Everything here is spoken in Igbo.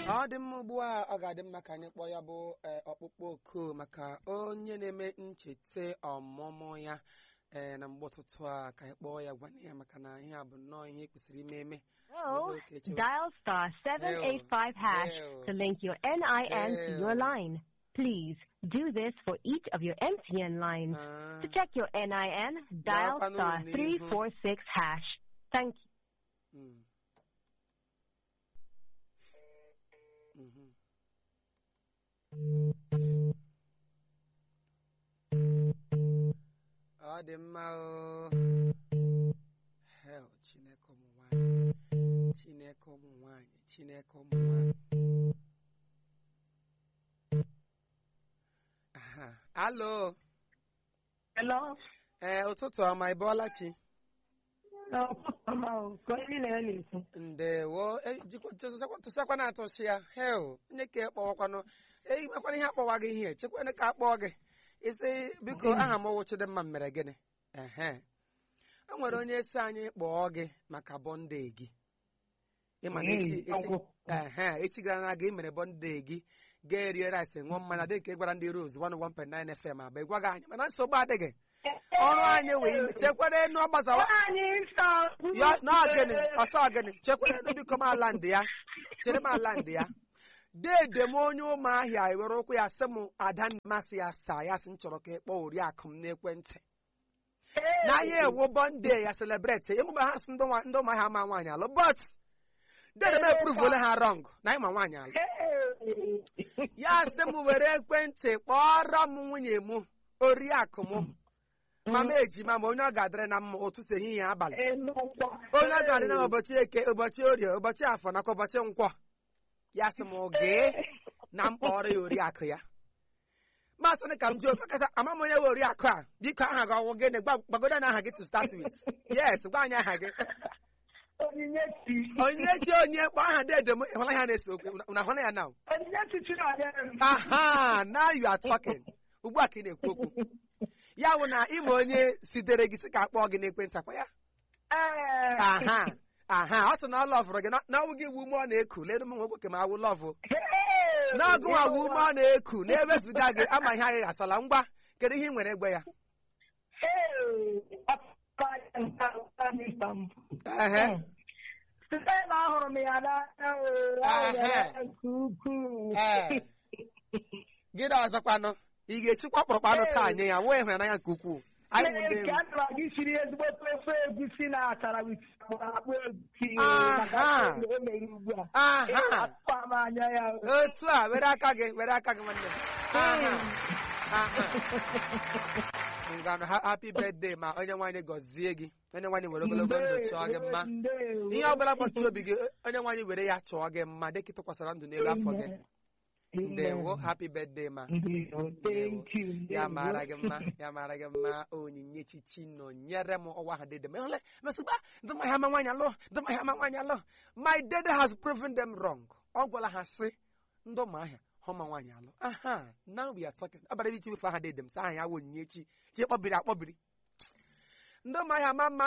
ọ dị mma ugbu a ọ ga-adị mma ka anyị kpọọ ya bụ ee, ọkpụkpọ oku maka onye na-eme ncheta ọmụmụ ya ee, na mgbe ụtụtụ a ka anyị kpọọ ya gwana ya maka na ihe a bụ nnọọ ihe kwesịrị ime eme Oh, Okay, check. dial star 785 hash Ew. to link your NIN to your Ew. line. Please do this for each of your MTN lines. Ah, To check your NIN, dial Dapat star nung 346 hash. Thank you. mm. Mhm. ọ dị mma o hel chineke ụmụ nwanyị chineke ụmụ nwanyị chineke ụmụ nwanyị Aha. alo Hello. ee ụtụtụ ọma ị bọọla chi na-ekwu. ndewo e, jikwa- tụsakwa- tụsakwa na atụsị ya hel nye ka ị kpọwakwanụ eimekwana ihe akpọwa gị ihe chekwana ka akpọọ gị isi biko aha m wụ Chidimma mere gịnị ehe e nwere onye si anyị kpọọ gị maka bọnde gị ịma na echi echi ehe echi gara na gị mere bọnde gị ga-erie rice ṅụọ mmanya dị ka ị gwara ndị Rose 101.9 FM abụ ịgwaghị anyị mana nsogbu adịghị ọrụ anyị wee ime chekwara enu ọ gbazawa ya n'ọgịnị ọsọ ọgịnị chekwara enu biko m ala ndị ya chere m ala ndị ya dede m onye ụmụahịa ewere ụkwụ ya sị m ada masị ya saa ya sị m chọrọ ka ị kpọọ oriakụ m n'ekwentị n'ahịa ewu bọnde ya celebrate ịmụba ha sị ndị nwa- ndị ụmụahịa ama nwaanyị alụ but dede m epruvole ha rọng na ịma nwaanyị alụ ya sị m were ekwentị kpọrọ m nwunye m oriakụ m mama ejima ma onye ọ ga-adịrị na mma ụtụtụ ehihie abalị onye ọ ga-adị na ụbọchị eke ụbọchị orie ụbọchị afọ nakwa ụbọchị nkwọ ya sị m gee na mkpọrọ ya oriakụ ya masị ka m jụọ makasa ama m onye nwe oriakụ a biko aha gị ọwụ gịnị Gwa- gbagodo na aha gị to start with yes gwa anyị aha gị Onyinyechi. onye chi onye kpọ aha dede m ịhụla ya na-ese okwu na ahụla ya na Onyinyechi Chinadere m. aha now you are talking ugbu a ka ị na-ekwu okwu ya bụ na ịma onye sitere gị sị ka akpọọ gị n'ekwentị akwa ya Ee. aha aha ọ sị na ọ lọvụrụ gị na- na ọwụ gị wu ume ọ na-eku lee m nwoke ka m awụ lọvụ Hey. n'ọgụ nwa wu ume ọ na-eku na-ewezuga gị ama ihe anyị asala ngwa kedu ihe ị nwere egbe ya Hey. Papa ya nke a, Mr. M. ehe Site na ahụrụ m ya n'anya o, ahụrụ m ya nke ukwuu. ee gịnị ọzọkwanụ ị ga-esikwa kpọrọkpọ anụ taa nye ya wee hụrụ n'anya nke ukwuu anyị wụ ndị Ee, enyi. ka ana m aga isiri ezigbo ofe egusi na achara wit akpụ egusi Aha. maka o mere ugbu a. aha Akpa m anya ya. otu a were aka gị were aka gị nwanne m aha aha ngwanụ ha- happy birthday ma onye nwaanyị gọzie gị onye nwaanyị were ogologo ndụ chọọ gị mma Ndewo. ihe ọbụla kpọtụrụ obi gị onye nwaanyị were ya chọọ gị mma dịka ị tụkwasara ndụ n'elu afọ gị Amen. ndewo happy birthday ma Ndewo. Thank you. ya Ndewo. mara gị mma ya mara gị mma onyinye chichi nọ nyere m ọwa ha dede ma ịhụla mesịgba ndụmahịa ama nwaanyị alụ ndụmahịa ama nwaanyị alụ my dede has proven them wrong ọ gwara ha sị ndị ụmụahịa ha ma nwaanyị alụ aha now we are talking abara ichi wefe aha dede m sị aha ya wụ onyinye chi chi kpọbiri akpọbiri ndị ụmụahịa ama mma